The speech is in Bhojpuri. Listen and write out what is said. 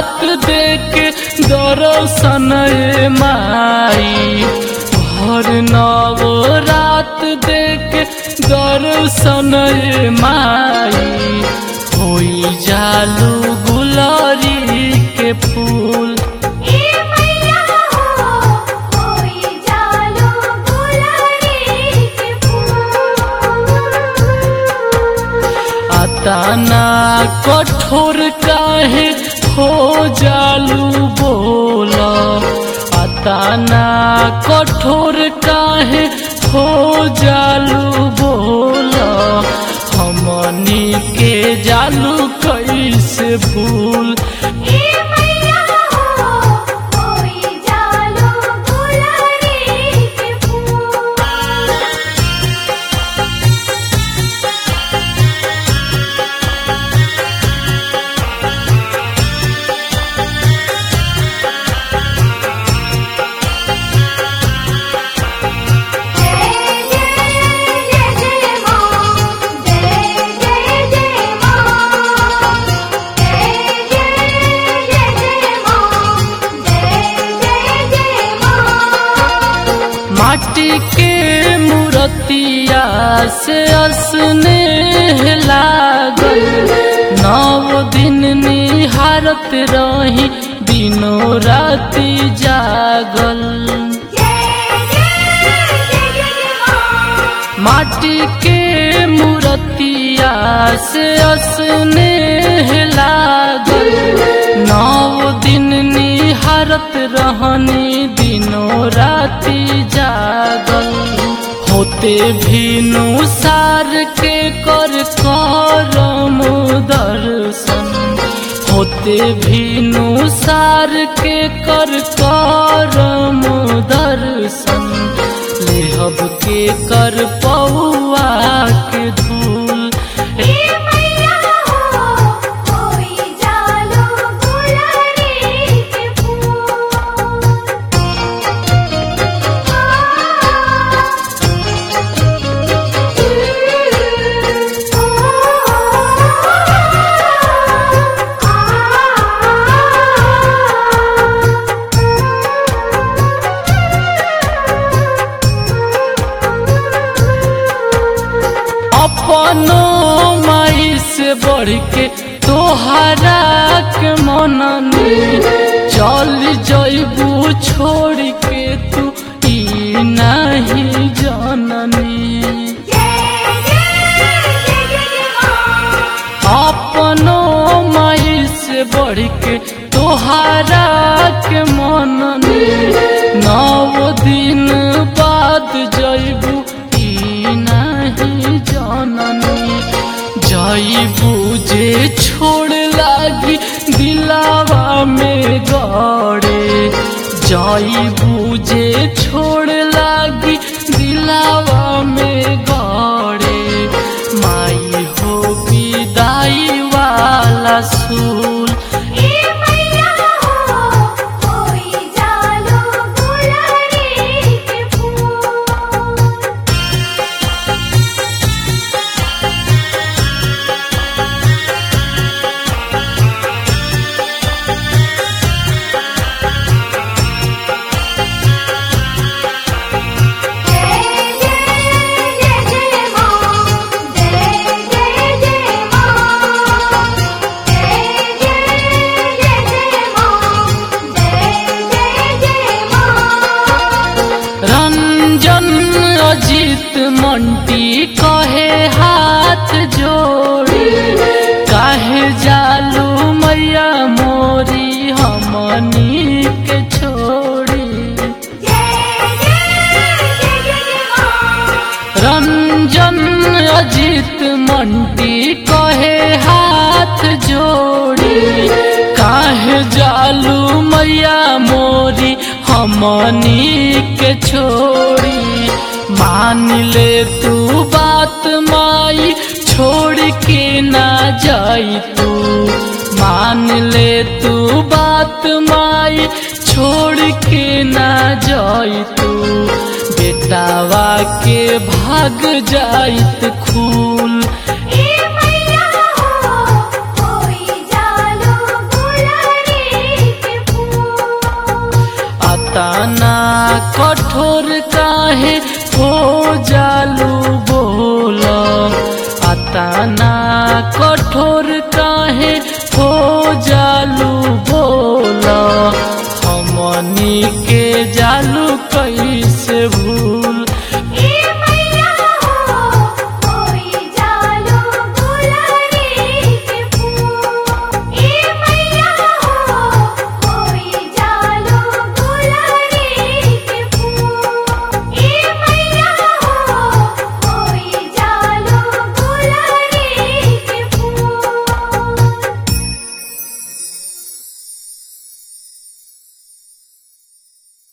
रात देख दर्शन ए माई भर नव रात देख दर्शन ए माई होई जालू गुलरी के फूल ए मैया हो होई जालो गुलरी के फूल अताना कठोर काहे हो जालू बोला अताना कठोर काहे हो जालू बोला हमनी के जालू कैसे भूल ए मैया हो होई जालो गुलरी के फूल जय जय जय जय मां जय जय जय मां जय जय जय जय मां जय जय जय मां माटी के मूर्तिया से असने लागल नव दिन निहारत रही दिनों राति जागल जय जय जय जय मां माटी के मूर्तिया से असने लागल नौ दिन निहारत रहनी दिनों राति जागल होते भी नुसार के कर करम दर्शन होते भी नुसार के कर करम दर्शन लेहब के कर पौआ के धूल ए मैया हो होई जालो गुलरी के अपनो माई से बढ़ के तोहरा के मननी चल जइबू छोड़ के तू ई नहीं जननी जय जय जय जय मां अपनो माई से बढ़ के तोहरा के मननी नौ दिन बाद जइबू ई नहीं जननी जइबू जे छोड़ लागी दिलावा में गड़े जइबू जे छोड़ लागी दिलावा में गड़े माई हो विदाई वाला सूल ए मैया हो होई जालो गुलरी के फूल जय जय जय जय मां जय जय जय मां जय जय जय जय मां जय जय जय मां रंजन अजित मंटी कहे हाथ जोड़ी काहे जालू मैया मोरी हमनी के छोड़ी जय जय जय जय मां रंजन अजित मंटी कहे हाथ जोड़ी काहे जालू मैया मोरी हमनी के छोड़ी मान ले तू बात माई छोड़ के ना जाई तू मान ले तू बात माई छोड़ के ना जाई तू बेटावा के भाग जाइत खूल